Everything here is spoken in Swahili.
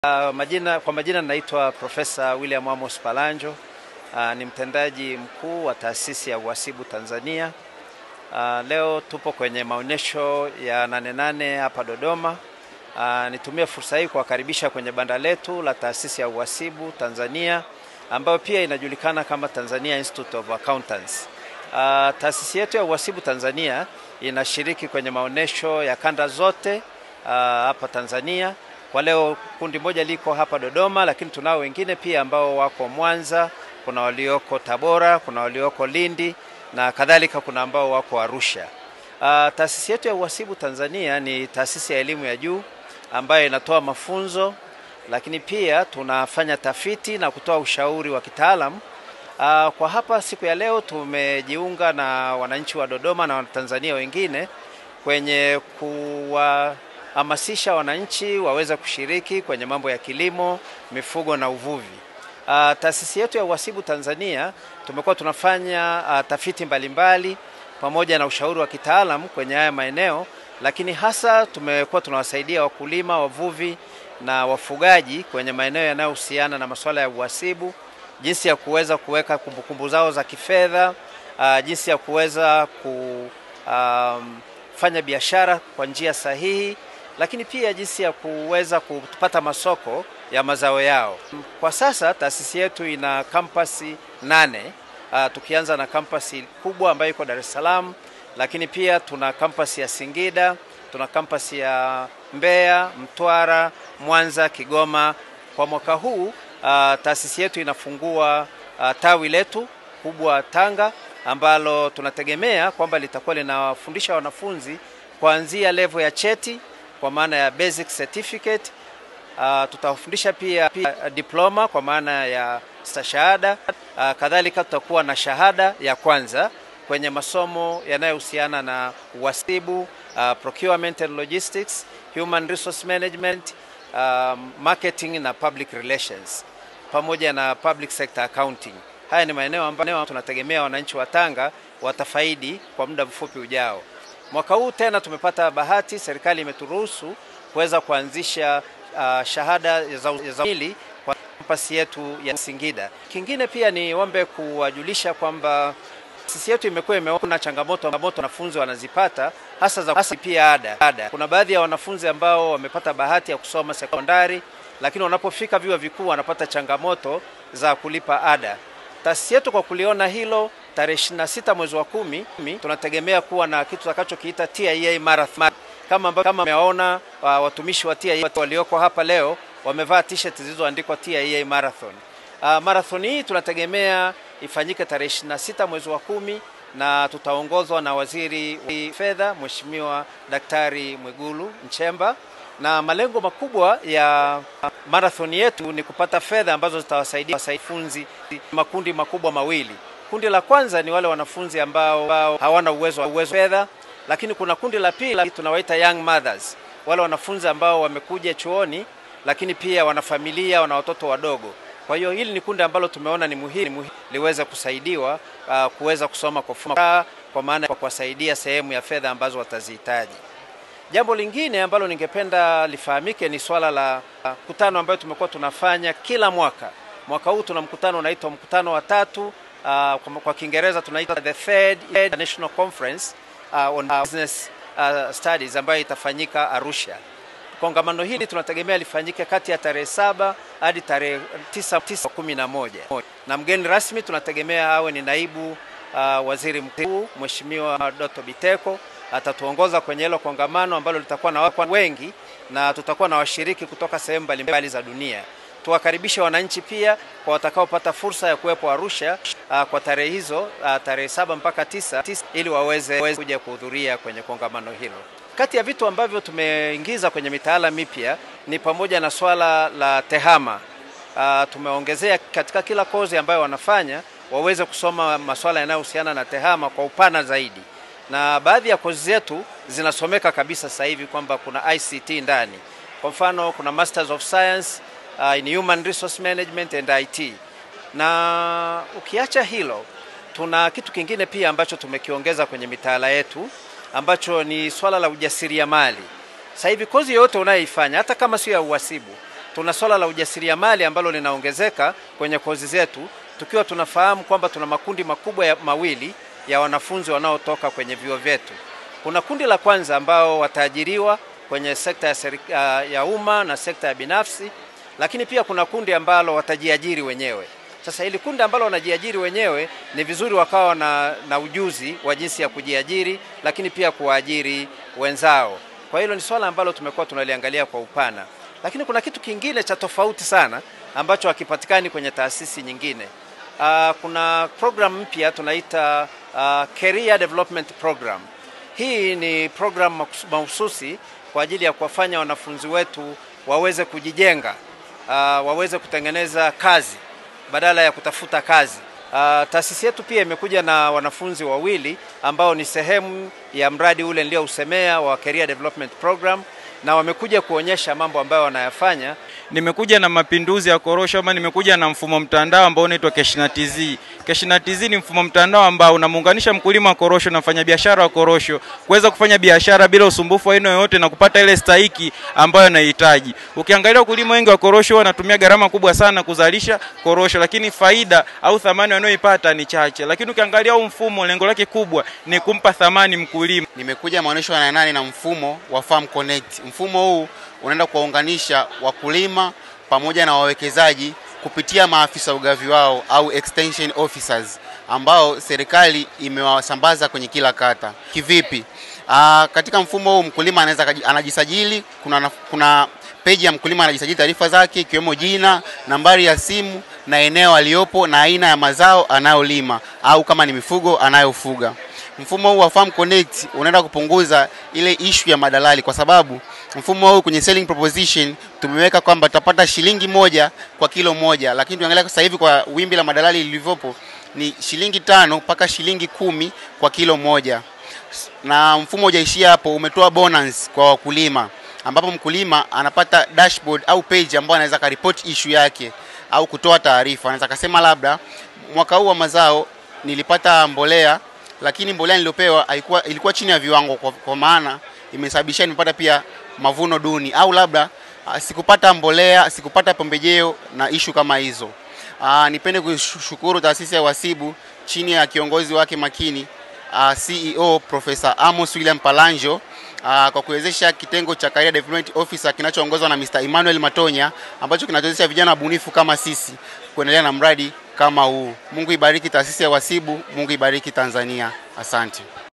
Uh, majina, kwa majina naitwa Profesa William Amos Palanjo. Uh, ni mtendaji mkuu wa taasisi ya uhasibu Tanzania. Uh, leo tupo kwenye maonyesho ya Nane Nane hapa Dodoma. Uh, nitumie fursa hii kuwakaribisha kwenye banda letu la taasisi ya uhasibu Tanzania ambayo pia inajulikana kama Tanzania Institute of Accountants. Uh, taasisi yetu ya uhasibu Tanzania inashiriki kwenye maonyesho ya kanda zote uh, hapa Tanzania. Kwa leo kundi moja liko hapa Dodoma, lakini tunao wengine pia ambao wako Mwanza, kuna walioko Tabora, kuna walioko Lindi na kadhalika, kuna ambao wako Arusha. Uh, taasisi yetu ya uhasibu Tanzania ni taasisi ya elimu ya juu ambayo inatoa mafunzo, lakini pia tunafanya tafiti na kutoa ushauri wa kitaalamu. Uh, kwa hapa siku ya leo tumejiunga na wananchi wa Dodoma na Watanzania wengine kwenye kuwahamasisha wananchi waweze kushiriki kwenye mambo ya kilimo, mifugo na uvuvi. Uh, taasisi yetu ya uhasibu Tanzania tumekuwa tunafanya uh, tafiti mbalimbali mbali, pamoja na ushauri wa kitaalamu kwenye haya maeneo, lakini hasa tumekuwa tunawasaidia wakulima, wavuvi na wafugaji kwenye maeneo yanayohusiana na masuala ya uhasibu jinsi ya kuweza kuweka kumbukumbu zao za kifedha, uh, jinsi ya kuweza kufanya um, biashara kwa njia sahihi, lakini pia jinsi ya kuweza kupata masoko ya mazao yao. Kwa sasa taasisi yetu ina kampasi nane, uh, tukianza na kampasi kubwa ambayo iko Dar es Salaam, lakini pia tuna kampasi ya Singida, tuna kampasi ya Mbeya, Mtwara, Mwanza, Kigoma. Kwa mwaka huu uh, taasisi yetu inafungua uh, tawi letu kubwa Tanga ambalo tunategemea kwamba litakuwa linawafundisha wanafunzi kuanzia level ya cheti kwa maana ya basic certificate. Uh, tutawafundisha pia, pia diploma kwa maana ya stashahada. Uh, kadhalika tutakuwa na shahada ya kwanza kwenye masomo yanayohusiana na uhasibu, uh, procurement and logistics, human resource management Uh, marketing na public relations pamoja na public sector accounting. Haya ni maeneo ambayo tunategemea wananchi wa Tanga watafaidi kwa muda mfupi ujao. Mwaka huu tena tumepata bahati, serikali imeturuhusu kuweza kuanzisha uh, shahada za uzamili kwa kampasi yetu ya Singida. Kingine pia ni ombe kuwajulisha kwamba sisi yetu imekuwa imeona changamoto ambazo wanafunzi wanazipata hasa za hasa pia ada. ada. Kuna baadhi ya wanafunzi ambao wamepata bahati ya kusoma sekondari, lakini wanapofika vyuo vikuu wanapata changamoto za kulipa ada. Taasisi yetu kwa kuliona hilo, tarehe 26 mwezi wa kumi tunategemea kuwa na kitu tutakachokiita TIA Marathon. Kama ambavyo kama mmeona uh, watumishi wa TIA walioko hapa leo wamevaa t-shirt zilizoandikwa TIA Marathon. Uh, marathon hii tunategemea ifanyike tarehe 26 mwezi wa kumi na tutaongozwa na waziri wa fedha Mheshimiwa Daktari Mwigulu Nchemba, na malengo makubwa ya marathon yetu ni kupata fedha ambazo zitawasaidia wanafunzi makundi makubwa mawili. Kundi la kwanza ni wale wanafunzi ambao, ambao hawana uwezo wa uwezo fedha, lakini kuna kundi la pili tunawaita young mothers, wale wanafunzi ambao wamekuja chuoni lakini pia wana familia, wana watoto wadogo. Kwa hiyo hili ni kundi ambalo tumeona ni muhimu liweze kusaidiwa uh, kuweza kusoma kwa fursa, kwa maana kwa kuwasaidia sehemu ya fedha ambazo watazihitaji. Jambo lingine ambalo ningependa lifahamike ni swala la mkutano uh, ambayo tumekuwa tunafanya kila mwaka. Mwaka huu tuna mkutano unaitwa mkutano wa tatu, uh, kwa, kwa Kiingereza tunaita the third international conference uh, on business uh, studies ambayo itafanyika Arusha. Kongamano hili tunategemea lifanyike kati ya tarehe saba hadi tarehe tisa, tisa kumi na moja na mgeni rasmi tunategemea awe ni naibu uh, waziri mkuu Mheshimiwa Doto Biteko atatuongoza kwenye hilo kongamano ambalo litakuwa na watu wengi na tutakuwa na washiriki kutoka sehemu mbalimbali za dunia. Tuwakaribishe wananchi pia kwa watakaopata fursa ya kuwepo Arusha uh, kwa tarehe hizo uh, tarehe saba mpaka tisa, tisa ili waweze kuja kuhudhuria kwenye kongamano hilo. Kati ya vitu ambavyo tumeingiza kwenye mitaala mipya ni pamoja na swala la tehama. Uh, tumeongezea katika kila kozi ambayo wanafanya waweze kusoma masuala yanayohusiana na tehama kwa upana zaidi, na baadhi ya kozi zetu zinasomeka kabisa sasa hivi kwamba kuna ICT ndani. Kwa mfano kuna Masters of Science uh, in Human Resource Management and IT. Na ukiacha hilo, tuna kitu kingine pia ambacho tumekiongeza kwenye mitaala yetu ambacho ni swala la ujasiriamali. Sasa hivi kozi yoyote unayoifanya hata kama sio ya uhasibu, tuna swala la ujasiriamali ambalo linaongezeka kwenye kozi zetu, tukiwa tunafahamu kwamba tuna makundi makubwa ya mawili ya wanafunzi wanaotoka kwenye vyuo vyetu. Kuna kundi la kwanza ambao wataajiriwa kwenye sekta ya, serika, ya umma na sekta ya binafsi, lakini pia kuna kundi ambalo watajiajiri wenyewe. Sasa ili kundi ambalo wanajiajiri wenyewe ni vizuri wakawa na, na ujuzi wa jinsi ya kujiajiri, lakini pia kuwaajiri wenzao. Kwa hilo ni swala ambalo tumekuwa tunaliangalia kwa upana, lakini kuna kitu kingine cha tofauti sana ambacho hakipatikani kwenye taasisi nyingine. Uh, kuna program mpya tunaita uh, Career Development Program. Hii ni program mahususi kwa ajili ya kuwafanya wanafunzi wetu waweze kujijenga, uh, waweze kutengeneza kazi badala ya kutafuta kazi. Uh, taasisi yetu pia imekuja na wanafunzi wawili ambao ni sehemu ya mradi ule niliousemea wa Career Development Program na wamekuja kuonyesha mambo ambayo wanayafanya. Nimekuja na mapinduzi ya korosho ama nimekuja na mfumo mtandao ambao unaitwa Keshna TZ. Keshna TZ ni mfumo mtandao ambao unamuunganisha mkulima wa korosho na mfanyabiashara wa korosho kuweza kufanya biashara bila usumbufu wa aina yoyote na kupata ile stahiki ambayo anahitaji. Ukiangalia wakulima wengi wa korosho wanatumia gharama kubwa sana kuzalisha korosho, lakini faida au thamani wanayoipata ni chache. Lakini ukiangalia huu mfumo, lengo lake kubwa ni kumpa thamani mkulima. Nimekuja maonyesho ya nane na mfumo wa Farm Connect. Mfumo huu unaenda kuwaunganisha wakulima pamoja na wawekezaji kupitia maafisa ugavi wao au extension officers ambao serikali imewasambaza kwenye kila kata. Kivipi? Aa, katika mfumo huu mkulima anaweza anajisajili, kuna, kuna peji ya mkulima anajisajili taarifa zake ikiwemo jina, nambari ya simu na eneo aliyopo na aina ya mazao anayolima au kama ni mifugo anayofuga. Mfumo huu wa Farm Connect unaenda kupunguza ile ishu ya madalali, kwa sababu mfumo huu kwenye selling proposition tumeweka kwamba tutapata shilingi moja kwa kilo moja, lakini tuangalia sasa hivi kwa wimbi la madalali lilivyopo ni shilingi tano mpaka shilingi kumi kwa kilo moja, na mfumo hujaishia hapo, umetoa bonus kwa wakulima ambapo mkulima anapata dashboard au page ambayo anaweza karipoti issue yake au kutoa taarifa. Anaweza kasema labda mwaka huu wa mazao nilipata mbolea lakini mbolea niliyopewa haikuwa ilikuwa chini ya viwango kwa, kwa maana imesababisha nimepata pia mavuno duni, au labda uh, sikupata mbolea, sikupata pembejeo na ishu kama hizo. Uh, nipende kushukuru taasisi ya Wasibu chini ya kiongozi wake makini uh, CEO Profesa Amos William Palanjo uh, kwa kuwezesha kitengo cha Career Development Officer kinachoongozwa na Mr. Emmanuel Matonya ambacho kinatuwezesha vijana wabunifu kama sisi kuendelea na mradi kama huu. Mungu ibariki taasisi ya Wasibu, Mungu ibariki Tanzania. Asante.